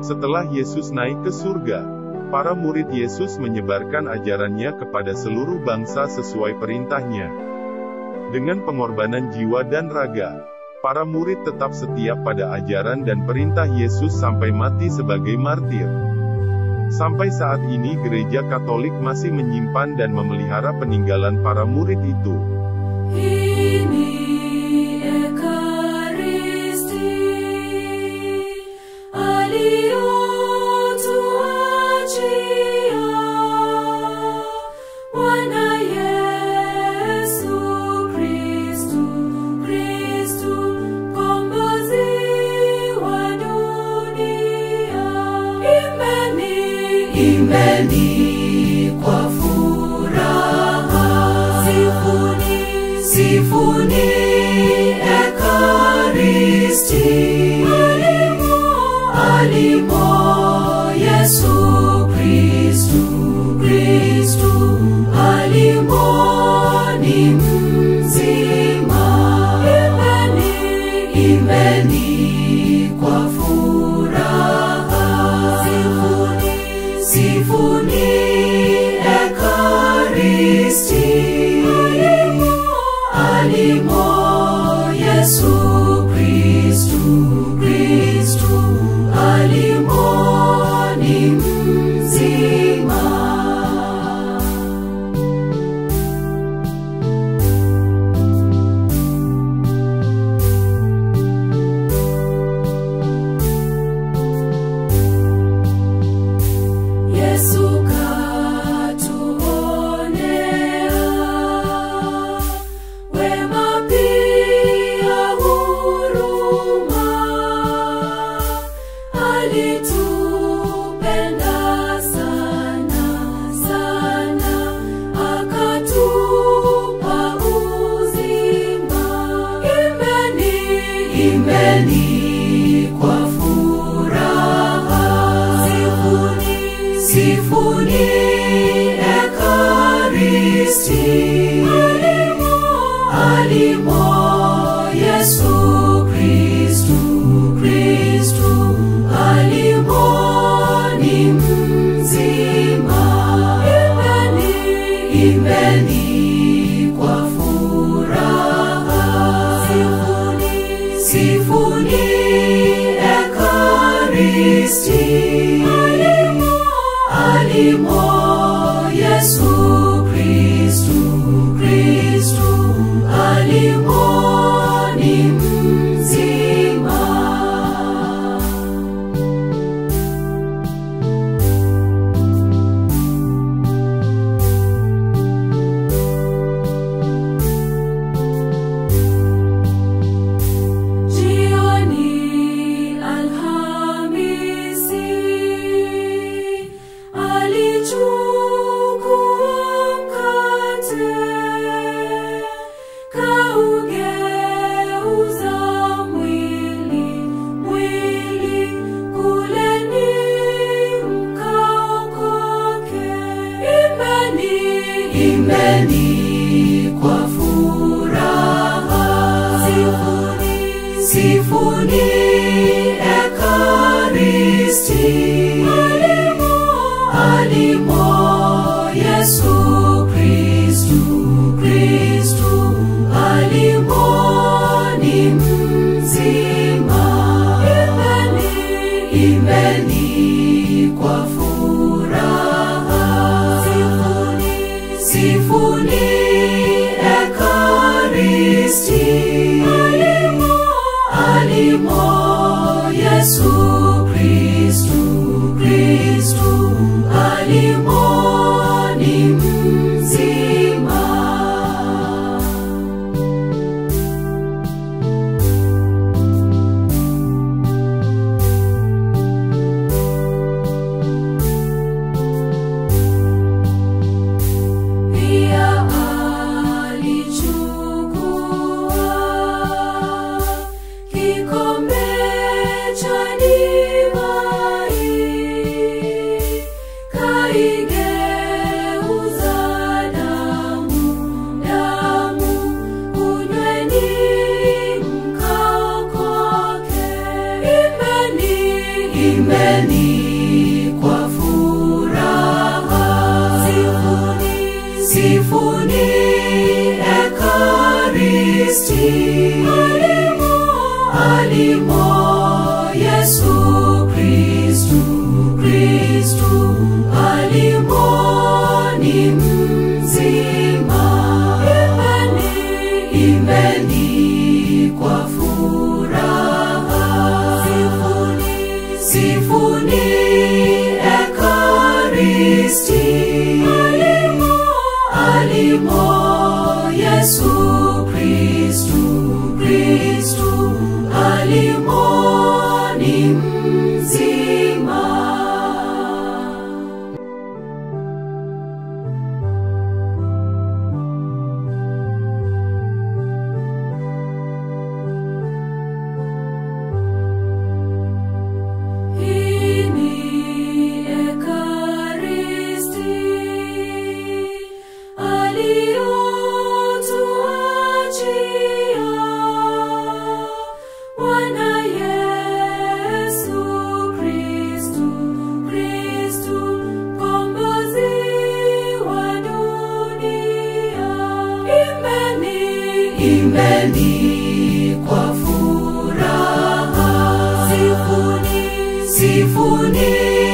Setelah Yesus naik ke surga, para murid Yesus menyebarkan ajarannya kepada seluruh bangsa sesuai perintahnya. Dengan pengorbanan jiwa dan raga, para murid tetap setia pada ajaran dan perintah Yesus sampai mati sebagai martir. Sampai saat ini gereja Katolik masih menyimpan dan memelihara peninggalan para murid itu. Ini Ekaristi aliyotuachia Bwana Yesu Kristu, Kristu mkombozi wa dunia. Imbeni, imbeni kwa furaha, sifuni, sifuni Ekaristi. Alimo, alimo Yesu Kristu, Kristu alimo ni mzima. Imbeni, imbeni kwa furaha, sifuni, sifuni Ekaristi. Alimo, alimo Yesu Kristu, Kristu alimo ni mzima. Yesu katuonea wema pia huruma, alitupenda sana sana, akatupa uzima. Imbeni, imbeni kwa furaha, sifuni, sifuni Ekaristi. Alimo, alimo Yesu Kristu, Kristu alimo ni mzima. Imbeni, imbeni kwa furaha, sifuni, sifuni Ekaristi. Alimo, alimo Yesu Kristu, Kristu alimo ni mzima. Jioni Alhamisi alichukua mkate kaugeuza mwili mwili kuleni mkaokoke imbeni imbeni kwa furaha sifuni sifuni Ekaristi alimo alimo Yesu Kristu Kristu alimo ni mzima imbeni imbeni kwa furaha sifuni sifuni Ekaristi alimo alimo Yesu Kristu Kristu alimo ni mzima. Pia alichukua kikombe cha divai imbeni kwa furaha. Sifuni, sifuni Ekaristi. Alimo, alimo Yesu Kristu, Kristu alimo ni mzima. Imbeni, imbeni kwa furaha. Sifuni, sifuni Ekaristi. Alimo, alimo Yesu Kristu, Kristu alimo ni mzima. Hii ni Ekaristi aliyotuachia Bwana Yesu Kristu, Kristu mkombozi wa dunia. Imbeni, imbeni kwa furaha. Sifuni, sifuni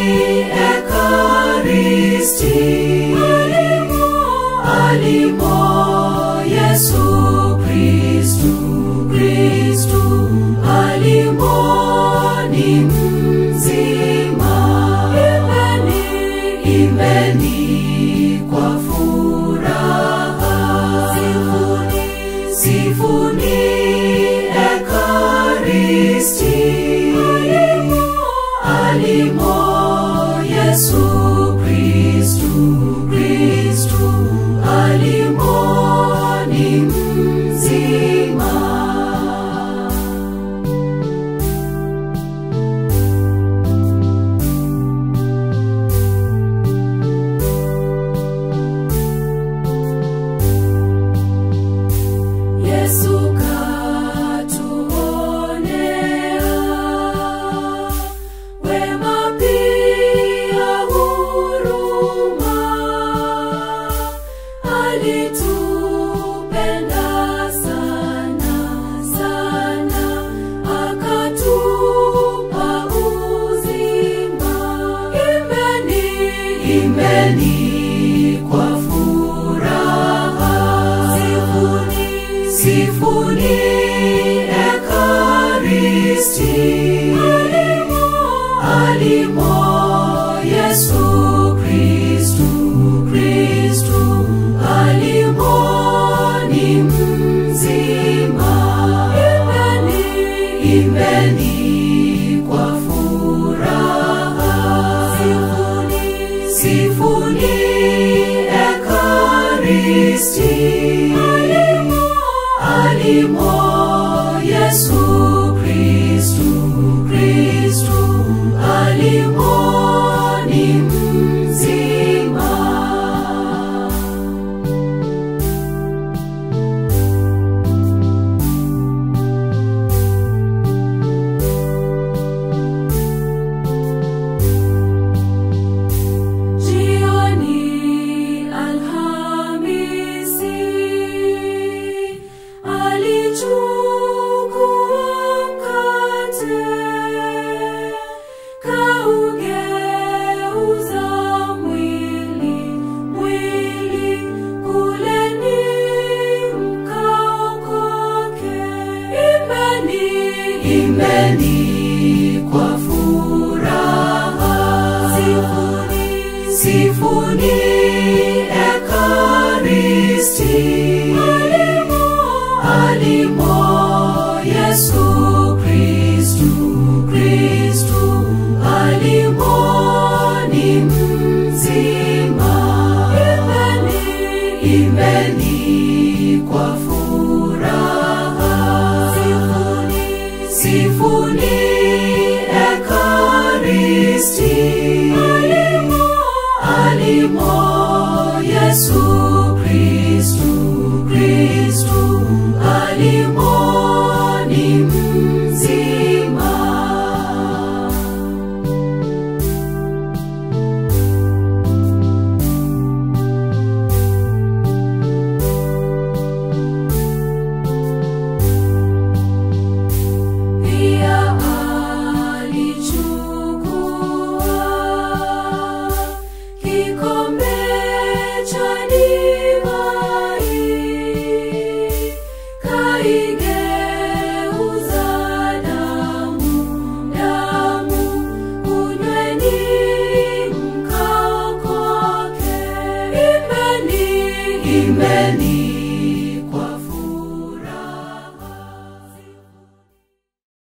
Ekaristi. Alimo, alimo Yesu Kristu, Kristu alimo ni mzima. Imbeni, imbeni kwa furaha. Sifuni, sifuni Ekaristi. Alimo, alimo Yesu Kristu, Kristu alimo ni mzima. Yesu katuonea wema pia huruma, alitupenda sana sana, akatupa uzima. Imbeni, imbeni kwa furaha. Sifuni, sifuni Ekaristi. Alimo, alimo Yesu Kristu, Kristu alimo ni mzima. Imbeni, imbeni kwa furaha. Sifuni, sifuni Ekaristi. Alimo, alimo Yesu Kristu, Kristu alimo ni mzima. Jioni Alhamisi alichukua mkate kaugeuza mwili mwili kuleni mkaokoke. Imbeni, imbeni kwa furaha. Sifuni, sifuni